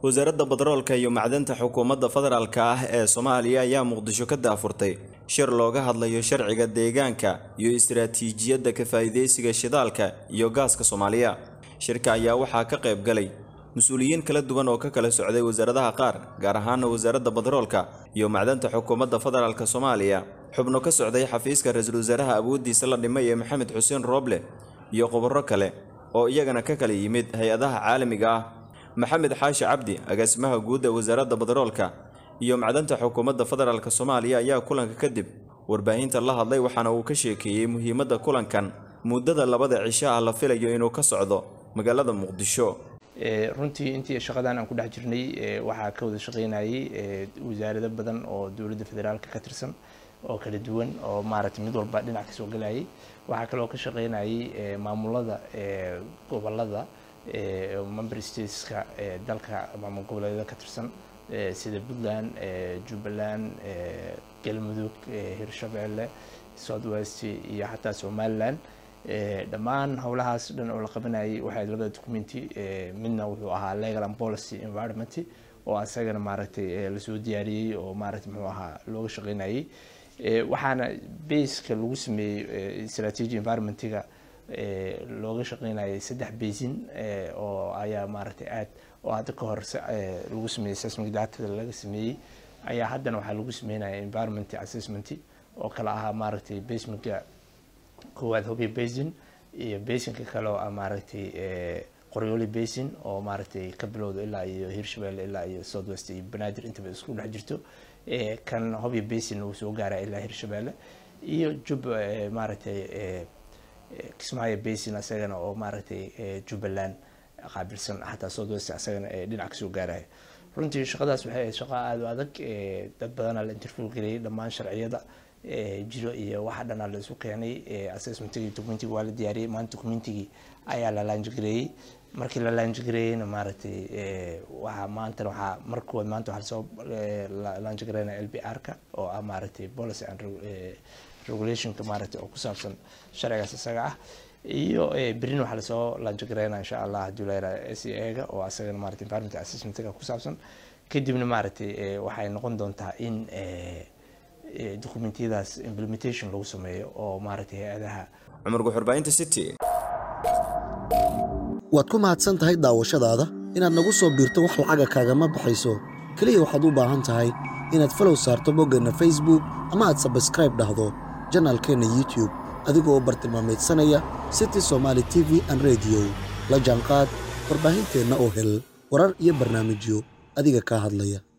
wasaaradda batroolka iyo macdanta xukuumadda federaalk ah ee soomaaliya ayaa muqdisho ka daafurtay shir looga hadlayo sharciga deegaanka iyo istiraatiijiyadda ka faa'iidaysiga shidaalka iyo gaaska soomaaliya shirka ayaa waxaa ka qayb galay mas-uuliyiin kala duwan oo ka kala socday wasaaradaha qaar gaar ahaana wasaaradda batroolka iyo macdanta xukuumadda federaalk soomaaliya xubno ka socday xafiiska ra-iisul wasaaraha awooddiisa la dhimay ee maxamed xuseen rooble iyo khubaro kale oo iyagana ka kala yimid hay-adaha caalamiga ah maxamed xaashi cabdi agaasimaha guud ee wasaaradda batroolka iyo macdanta xukuumadda federaalk soomaaliya ayaa kulanka kadib warbaahinta la hadlay waxaana uu ka sheekeeyey muhiimadda kulankan muddada labada cisho ah la filayo inuu ka socdo magaalada muqdisho runtii intii shaqadan aan ku dhex jirnay waxaa ka wada shaqeynayay wasaarado badan oo dowladda federaalka ka tirsan oo kala duwan oo maaragtay mid walba dhinac kasoo galayay waxaa kaloo ka shaqeynayay maamulada gobolada member stateska dalka maamul goboleedyada ka tirsan sida puntland jubbaland galmudug hirshabeelle south west iyo xataa somaliland dhammaan howlahaas dhan oo la qabanayay waxay labada documenti midna wuxuu ahaa legal and policy environment oo asagana maaragtay lasoo diyaariyey oo maaragtay muxuu ahaa looga shaqeynayay waxaana baseka lagu sameeyey strategy environmentiga looga shaqeynayay saddex basin oo ayaa maaragtay aad oo hadda ka hor lagu sameeyey seismic datada laga sameeyey ayaa haddana waxaa lagu sameynaya environment assessment oo kala ahaa maaragtay basementka koowaad hobyo basin iyo basinka kale oo ah maaragtay qoryooli basin oo maaragtay ka bilowda ilaa iyo hirshabelle ilaa iyo south west iyo banaadir intaba isku dhex jirto kan hobyo basin uu soo gaara ilaa hirshabelle iyo jub maaragtay kismaayo basin asagana oo maaragtay jubbaland qaabilsan xataa south west asagana dhinac kasoo gaaraya runtii shaqadaas waxay ahayd shaqo aada u adag dad badanaa la interview geliyay dhammaan sharciyada jiro iyo waxa dhanaa la isu keenay assessmentigii documentigii waa la diyaariyey maanta documentigii ayaa la laanjigareeyey markii la laanjigareeyeyna maaragtay waxaa maantana waxaa markood maanta waxaa lasoo laanjigareynaya l b r-ka oo ah maaragtay policy and regulationka maaragtay oo ku saabsan sharcigaas isaga ah iyo berin waxaa lasoo laanjigareynaya insha allah haddii la yaraha s a ga oo asagana maaragtay environment assessmentiga ku saabsan kadibna maaragtay waxay noqon doontaa in documentiyadaas implementation lagu sameeyo oo maaragtay hay-adaha cumar guxurbaahinta city waad ku mahadsan tahay daawashadaada inaad nagu soo biirto wax lacaga kaagama baxayso keliya waxaad u baahan tahay inaad falow saarto boggeenna facebook ama aad sabskraib dhahdo janaalkeenna youtube adigoo bartilmaameedsanaya city somaali t v an rediyo la jaanqaad warbaahinteenna oo hel warar iyo barnaamijyo adiga kaa hadlaya